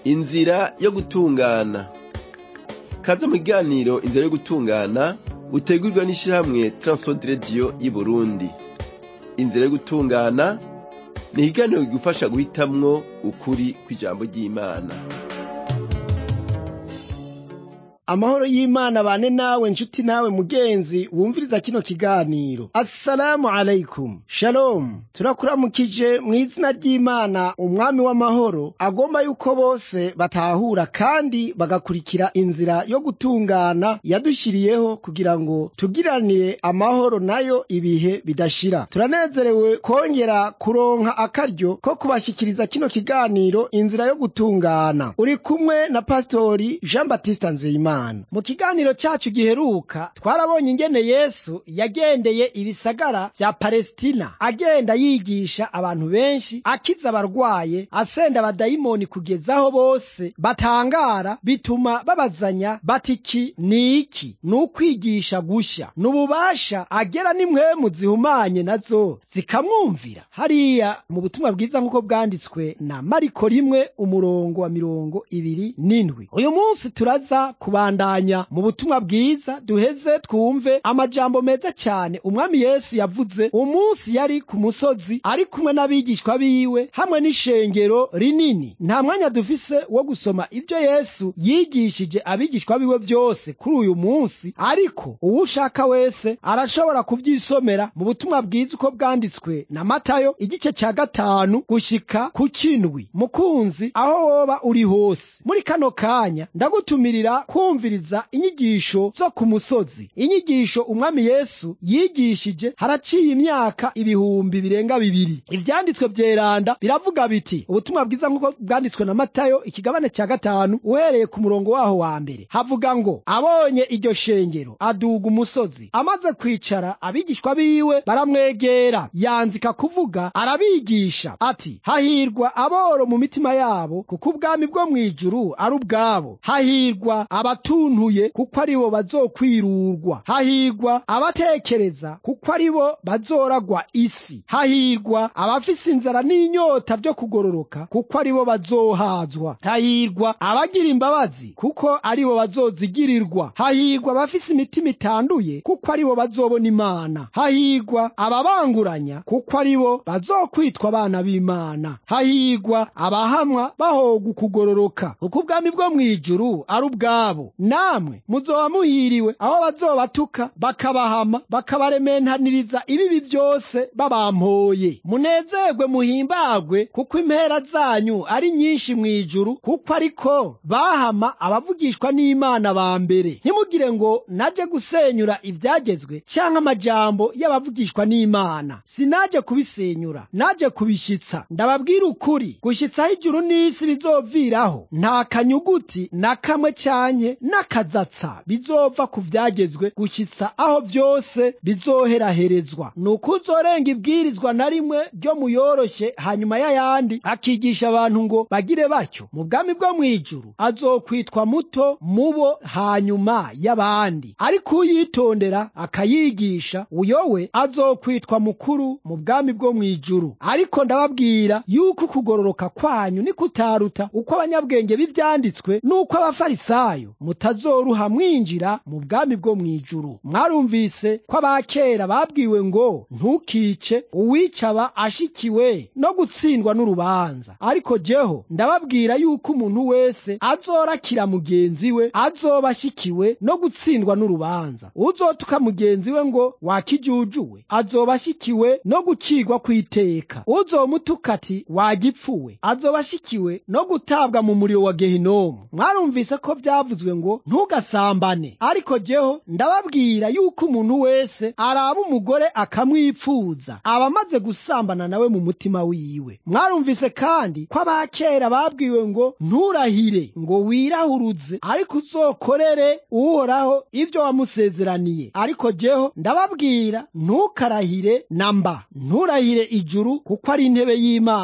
inzira yo gutungana kaze mu kiganiro inzira yo gutungana utegurwa n'ishirahamwe Transworld Radio y'Uburundi inzira yo gutungana ni ikiganiro kigufasha guhitamwo ukuri kw'ijambo ry'Imana amahoro y'imana bane nawe nshuti nawe mugenzi wumviriza kino kiganiro assalamu alaikum shalom turakuramukije mu izina ry'imana umwami w'amahoro agomba yuko bose batahura kandi bagakurikira inzira yo gutungana yadushyiriyeho kugira ngo tugiranire amahoro nayo ibihe bidashira turanezerewe kongera kuronka akaryo ko kubashyikiriza kino kiganiro inzira yo gutungana uri kumwe na pastori jean baptiste nzeyimana mu kiganiro cyacu giheruka twarabonye ingene yesu yagendeye ibisagara vya palestina agenda yigisha abantu benshi akiza abarwaye asenda abadayimoni kugeza aho bose batangara bituma babazanya bati iki ni iki ni ukwigisha gusha ni ububasha agera n'impwemu zihumanye nazo zikamwumvira hariya mu butumwa bwiza nk'uko bwanditswe na mariko rimwe umurongo wa mirongo ibiri n'indwi uyu munsi turaza kubandanya mu butumwa bwiza duheze twumve amajambo meza cyane umwami yesu yavuze umunsi yari ku musozi ari kumwe n'abigishwa biwe hamwe n'ishengero rinini nta mwanya dufise wo gusoma ibyo yesu yigishije abigishwa biwe byose kuri uyu munsi ariko uwo ushaka wese arashobora kubyisomera mu butumwa bwiza uko bwanditswe na matayo igice cya gatanu gushika ku kindwi mukunzi aho woba uri hose muri kano kanya ndagutumirira kumviriza inyigisho zo ku musozi inyigisho umwami yesu yigishije haraciye imyaka ibihumbi birenga bibiri ivyanditswe vyeranda biravuga biti ubutumwa bwiza nk'uko bwanditswe na matayo ikigabane cya gatanu uhereye ku murongo waho wa mbere havuga ngo abonye iryo shengero aduga umusozi amaze kwicara abigishwa biwe baramwegera yanzika kuvuga arabigisha ati hahirwa aboro mu mitima yabo kuko ubwami bwo mw'ijuru ari ubwabo hahirwa abatuntuye kuko ari bo bazokwirurwa hahirwa abatekereza kuko ari bo bazoragwa isi hahirwa abafise inzara n'inyota vyo kugororoka kuko ari bo bazohazwa hahirwa abagira imbabazi kuko ari bo bazozigirirwa hahirwa abafise imitima itanduye kuko ari bo bazobona imana hahirwa ababanguranya kuko ari bo bazokwitwa abana b'imana hahirwa abahamwa bahoga ukugororoka kuko ubwami bwo mw'ijuru ari ubwabo namwe muzoba muhiriwe aho bazobatuka bakabahama bakabarementaniriza ibibi byose babampoye munezerwe muhimbagwe kuko impera zanyu ari nyinshi mw'ijuru kuko ariko bahama abavugishwa n'imana ba mbere ntimugire ngo naje gusenyura ibyagezwe cyangwa amajambo y'abavugishwa n'imana sinaje kubisenyura naje kubishyitsa ndababwira ukuri gushyitsaho ijuru n'isi bizoviraho nta kanyuguti na kamwe cyanye n'akazatsa bizova ku byagezwe gushyitsa aho byose bizoheraherezwa ni uko uzorenga ibwirizwa na rimwe ryo muyoroshye hanyuma y'ayandi akigisha abantu ngo bagire batyo mu bwami bwo mu ijuru azokwitwa muto mubo hanyuma y'abandi ariko uyitondera akayigisha uyowe azokwitwa mukuru mu bwami bwo mu ijuru ariko ndababwira yuko ukugororoka kwanyu ni kutaruta uko abanyabwenge b'ivyanditswe n'uko abafarisayo mutazoruha mwinjira mu bwami bwo mu ijuru mwarumvise ko abakera babwiwe ngo ntukice uwicaba ashikiwe no gutsindwa n'urubanza ariko jeho ndababwira yuko umuntu wese azorakira mugenzi we azoba ashikiwe no gutsindwa n'urubanza uzotuka mugenzi we ngo wakijujuwe azoba ashikiwe no gucigwa kw'iteka uzomutuka ati wagipfuwe azoba ashikiwe no gutabwa mu muriro wa gehinomu mwarumvise ko byavuzwe ngo ntugasambane ariko jeho ndababwira yuko umuntu wese araba umugore akamwipfuza aba amaze gusambana nawe mu mutima wiwe mwarumvise kandi ko abakera babwiwe ngo nturahire ngo wirahuruze ariko uzokorere uhoraho ibyo wamusezeraniye ariko jeho ndababwira ntukarahire na mba nturahire ijuru kuko ari intebe y'imana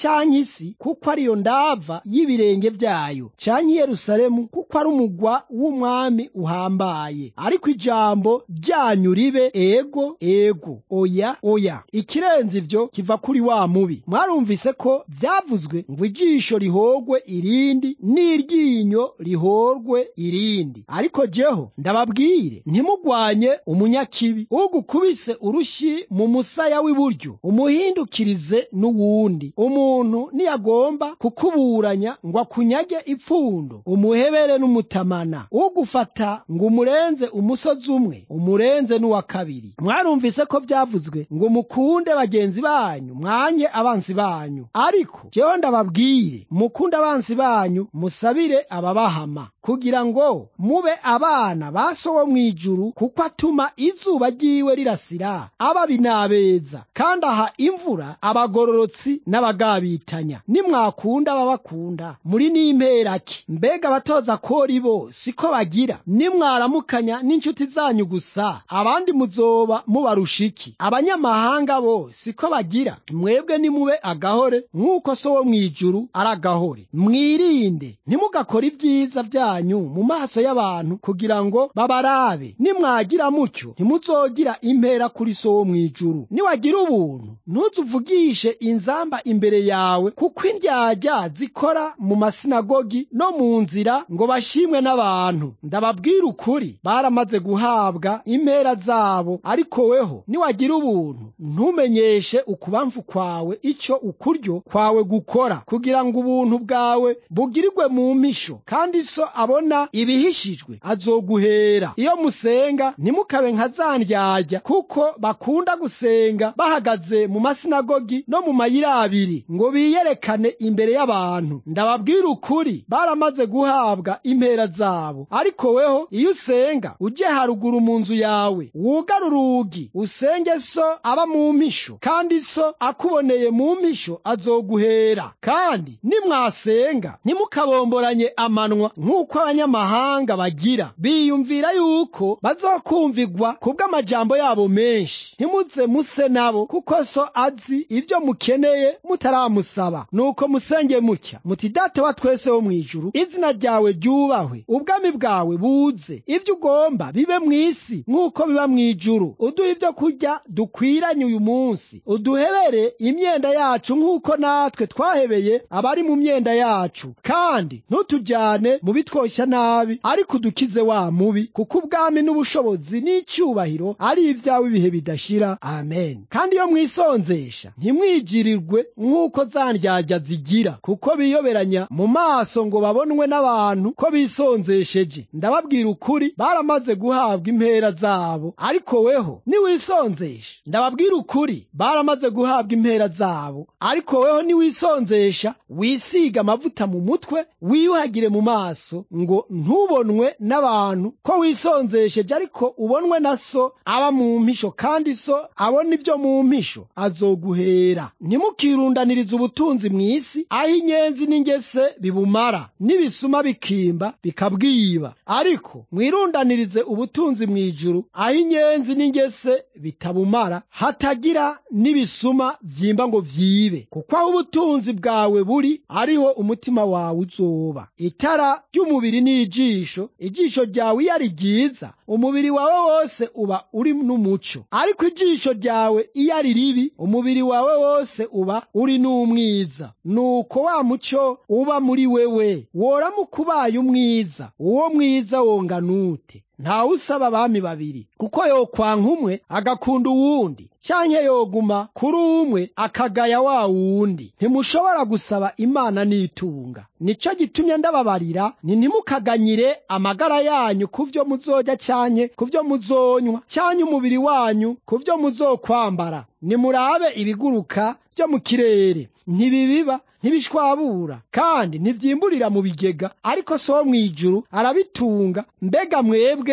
canke isi kuko ariyo ndava y'ibirenge vyayo canke yerusalemu kuko ari umugwa w'umwami uhambaye ariko ijambo ryanyu ribe ego ego oya oya ikirenze ivyo kiva kuri wa mubi mwarumvise ko vyavuzwe ngo ijisho rihogwe irindi n'iryinyo rihorwe irindi ariko jeho ndababwire ntimugwanye umunyakibi ugukubise urushi mu musaya w'iburyo umuhindukirize n'uwundi umuntu niyagomba kukuburanya ngo akunyage ipfundo umuhebere n'umutamana ugufata ngo umurenze umusozi umwe umurenze n'uwa kabiri mwarumvise ko vyavuzwe ngo mukunde bagenzi banyu mwange abansi banyu ariko jewe ndababwire mukunde abansi banyu musabire ababahama kugira ngo mube abana ba so wo mw'ijuru kuko atuma izuba ryiwe rirasira ababi n'abeza kandi aha imvura abagororotsi n'abagabitanya nimwakunda ababakunda muri n'imperaki mbega abatoza kori bo siko bagira nimwaramukanya n'inshuti zanyu gusa abandi muzoba mubarusha iki abanyamahanga bo siko bagira mwebwe nimube agahore nk'uko so wo mw'ijuru ari agahore mwirinde ntimugakore ibyiza byanyu mu maso y'abantu kugira ngo babarabe nimwagira mutyo ntimuzogira impera kuri so wo mw'ijuru niwagira ubuntu ntuzuvugishe inzamba imbere yawe kuko indyarya zikora mu masinagogi no mu nzira ngo bashimwe n'abantu ndababwira ukuri baramaze guhabwa impera zabo ariko weho niwagira ubuntu ntumenyeshe ukubamfu kwawe icyo ukuryo kwawe gukora kugira ngo ubuntu bwawe bugirirwe mu mpisho kandi so abona ibihishijwe azoguhera iyo musenga ntimukabe nka za ndyarya kuko bakunda gusenga bahagaze mu masinagogi no mu mayira abiri ngo biyerekane imbere y'abantu ndababwira ukuri baramaze guhabwa impera zabo ariko weho iyo usenga ujye haruguru mu nzu yawe wugare urugi usenge so aba mu mpisho kandi so akuboneye mu mpisho azoguhera kandi nimwasenga ntimukabomboranye amanwa nk'uko abanyamahanga bagira biyumvira yuko bazokumvigwa kubw'amajambo yabo menshi ntimuze muse nabo kuko so azi ibyo mukeneye mutaramusaba nuko musenge mutya muti data wa twese wo mw'ijuru izina ryawe ryubahwe ubwami bwawe buze ibyo ugomba bibe mw'isi nk'uko biba mw'ijuru uduha ibyo kurya dukwiranye uyu munsi uduhebere imyenda yacu nk'uko natwe twahebeye abari mu myenda yacu kandi ntutujyane mu bitwoshya nabi ariko udukize wa mubi kuko ubwami n'ubushobozi n'icyubahiro ari ibyawe ibihe bidashira amen kandi iyo mwisonzesha ntimwigirirwe nk'uko za ndyarya zigira kuko biyoberanya mu maso ngo babonwe n'abantu ko bisonzesheje ndababwira ukuri baramaze guhabwa impera zabo ariko weho niwisonzesha ndababwira ukuri baramaze guhabwa impera zabo ariko weho niwisonzesha wisiga amavuta mu mutwe wiyuhagire mu maso ngo ntubonwe n'abantu ko wisonzesheje ariko ubonwe na so aba mu mpisho kandi so abona ibyo mu mpisho azoguhera ntimukirundanirize ubutunzi mu isi aho inyenzi n'ingese bibumara n'ibisuma bikimba bikabwiba ariko mwirundanirize ubutunzi mu ijuru aho inyenzi n'ingese bitabumara hatagira n'ibisuma byimba ngo vyibe kuko aho ubutunzi bwawe buri ariho umutima wawe uzoba itara ry'umubiri ni ijisho ijisho ryawe iyo ari ryiza umubiri wawe wose uba uri n'umuco ariko ijisho ryawe iyo ari ribi umubiri wawe wose uba uri n'umwiza nuko wa muco uba muri wewe woramuka ubaye umwiza uwo mwiza wonganute ntawe usaba abami babiri kuko yokwanka umwe agakunda uwundi canke yoguma kuri umwe akagaya wa wundi ntimushobora gusaba imana n'itunga nico gitumye ndababarira ni ntimukaganyire amagara yanyu ku vyo muzorya canke ku vyo muzonywa canke umubiri wanyu ku vyo muzokwambara nimurabe ibiguruka vyo mu kirere ntibibiba ntibishwabura kandi ntivyimburira mu bigega ariko so wo mw'ijuru arabitunga mbega mwebwe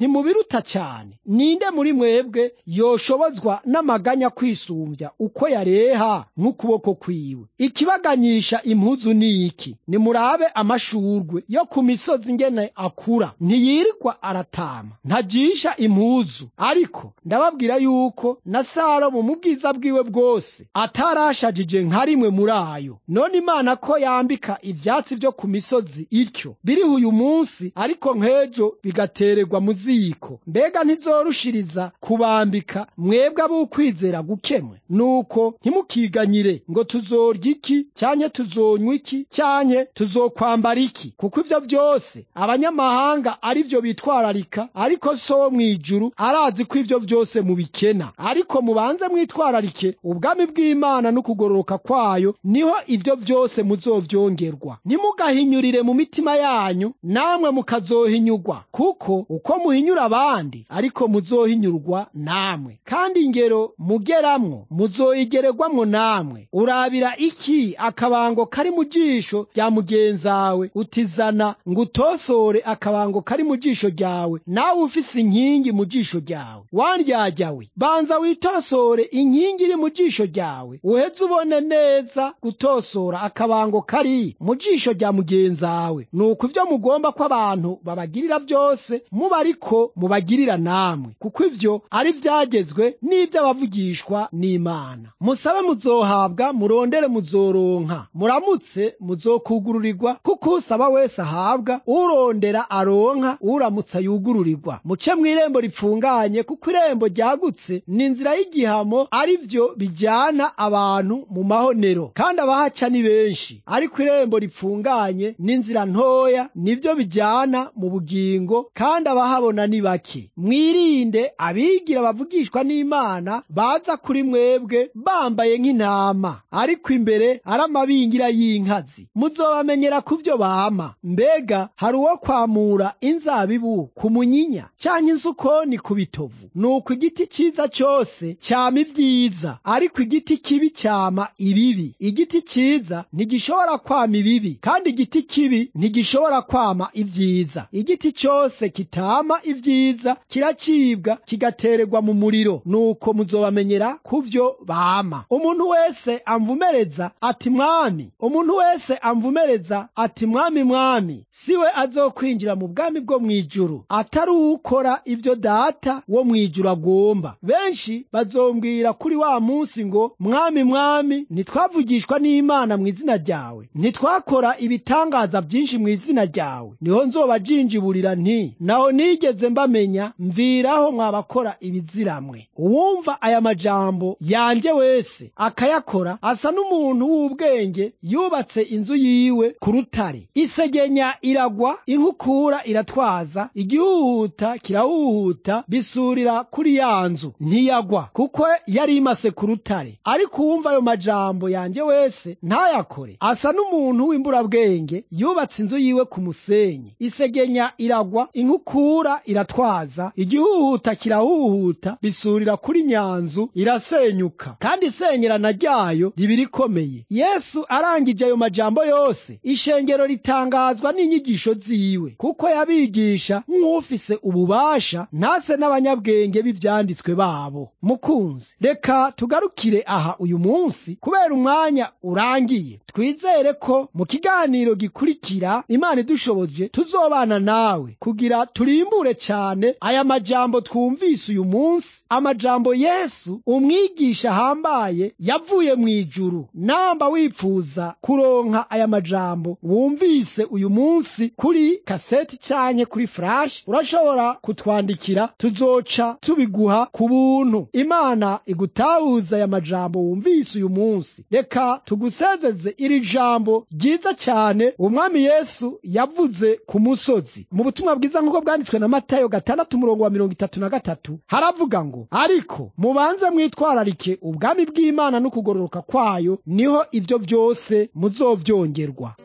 ntimubiruta cyane ninde muri mwebwe yoshobozwa n'amaganya kwisumbya uko yareha nk'ukuboko kwiwe ikibaganyisha impuzu ni iki nimurabe amashurwe yo ku misozi ngene akura ntiyirirwa aratama ntajisha impuzu ariko ndababwira yuko na salomo mu bwiza bwiwe bwose atarashajije nka rimwe muri ayo none imana ko yambika ivyatsi vyo ku misozi ityo biriho uyu munsi ariko nk'ejo bigatererwa mu ziko mbega ntizorushiriza kubambika mwebwe ab'ukwizera gukemwe nuko ntimukiganyire ngo tuzorya iki cyanke tuzonywa iki cyanke tuzokwambara iki kuko ivyo vyose abanyamahanga ari vyo bitwararika ariko so wo mw'ijuru arazi ko ivyo vyose mubikena ariko mubanze mwitwararike ubwami bw'imana n'ukugororoka kwayo niho ivyo vyose muzovyongerwa ntimugahinyurire mu mitima yanyu namwe mukazohinyurwa kuko uko muhinyura abandi ariko muzohinyurwa namwe kandi ingero mugeramwo muzoyigererwamwo namwe urabira iki akabango kari mu jisho rya mugenzawe utizana ngo utosore akabango kari mu jisho ryawe nawe ufise inkingi mu jisho ryawe wandyaryawe banza witosore inkingi iri mu jisho ryawe uheze ubone neza gutosora akabango kari mu jisho rya mugenzawe nuko ivyo mugomba ko abantu babagirira byose muba ariko mubagirira namwe kuko ivyo ari vyagezwe n'ivy'abavugishwa n'imana musabe muzohabwa murondere muzoronka muramutse muzokugururirwa kuko usaba wese ahabwa urondera aronka uramutse yugururirwa muce mw'irembo ripfunganye kuko irembo ryagutse ni inzira y'igihamo ari vyo bijyana abantu mu mahonero kandi abahaca ni benshi ariko irembo ripfunganye n'inzira ntoya nivyo bijyana mu bugingo kandi abahabona ni bake mwirinde abigira bavugishwa n'imana baza kuri mwebwe bambaye nk'intama ariko imbere ari amabingira y'inkazi muzobamenyera ku vyo bama mbega hari uwo kwamura inzabibu ku munyinya canke insukoni ku bitovu nuko igiti ciza cose cyama ibyiza ariko igiti kibi cyama ibibi igiti ciza ntigishobora kwama ibibi kandi igiti kibi ntigishobora kwama ibyiza igiti cyose kitama ibyiza kiracibwa kigatererwa mu muriro nuko muzobamenyera ku vyo bama umuntu wese amvumereza ati mwami umuntu wese amvumereza ati mwami mwami siwe azokwinjira mu bwami bwo mw'ijuru atari uwukora ibyo data wo mw'ijuru agomba benshi bazombwira kuri wa munsi ngo mwami mwami ntitwavugishwa n'imana mu izina ryawe ntitwakora ibitangaza byinshi mu izina ryawe niho nzobajinjiburira nti naho nigeze mbamenya mviraho mwabakora ibiziramwe uwumva aya majambo yanjye wese akayakora asa n'umuntu w'ubwenge yubatse inzu yiwe ku rutare isegenya iragwa inkukura iratwaza igihuhuta kirahuhuta bisurira kuri ya nzu ntiyagwa kuko yari imase ku rutare ariko uwumva ayo majambo yanjye wese ntayakore asa n'umuntu w'imburabwenge yubatse inzu yiwe ku musenyi isegenya iragwa inkukura iratwaza igihuhuta kirahuhuta bisurira kuri nyanzu irasenyuka kandi isenyerana ryayo riba rikomeye yesu arangije ayo majambo yose ishengero ritangazwa n'inyigisho ziwe kuko yabigisha nk'ufise ububasha ntase n'abanyabwenge b'ivyanditswe babo mukunzi reka tugarukire aha uyu munsi kubera umwanya urangiye twizere ko mu kiganiro gikurikira imana idushoboje tuzobana nawe kugira turimbure cyane aya majambo twumvise uyu munsi amajambo yesu umwigisha ahambaye yavuye mu ijuru namba wipfuza kuronka aya majambo wumvise uyu munsi kuri kaseti canke kuri flash urashobora kutwandikira tuzoca tubiguha ku buntu imana igutahuza aya majambo wumvise uyu munsi reka tugusezeze iri jambo ryiza cyane umwami yesu yavuze ku musozi mu butumwa bwiza nk'uko bwanditswe na matayo gatandatu umurongo wa mirongo itatu na gatatu haravuga ngo ariko mubanze mwitwararike ubwami bw'imana n'ukugororoka kwayo niho ibyo byose muzovyongerwa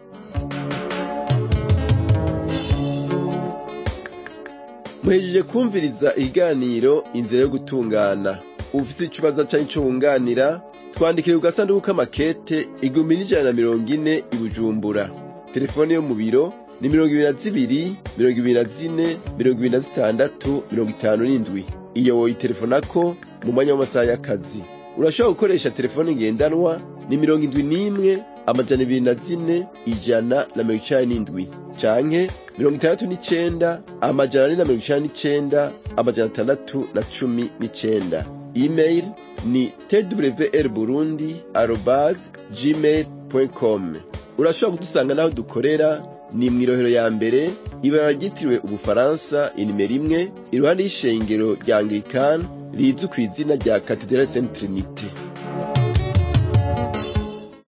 muhejeje kumviriza ikiganiro inzira yo gutungana ufite ikibazo cyangwa icyo wunganira twandikire ku gasanduku k'amakete igihumbi n'ijana na mirongo ine i bujumbura telefone yo mu biro ni mirongo ibiri na zibiri mirongo ibiri na zine mirongo ibiri na zitandatu mirongo itanu n'indwi iyo woyitelefonako mu mwanya w'amasaha y'akazi urashobora gukoresha telefone ngendanwa ni mirongo indwi n'imwe amajana ibiri na zine ijana na mirongo icani n'indwi canke mirongo itandatu n'icenda amajana ane na mirongo icani n'icenda amajana atandatu na cumi n'icenda email ni twr burundi arobas gmail com urashobora kudusanga n'aho dukorera ni mw'irohero ya mbere ibara ryitiriwe ubufaransa inimero imwe iruhande y'ishengero rya anglikani rizwi ku izina rya katedrali saint trinite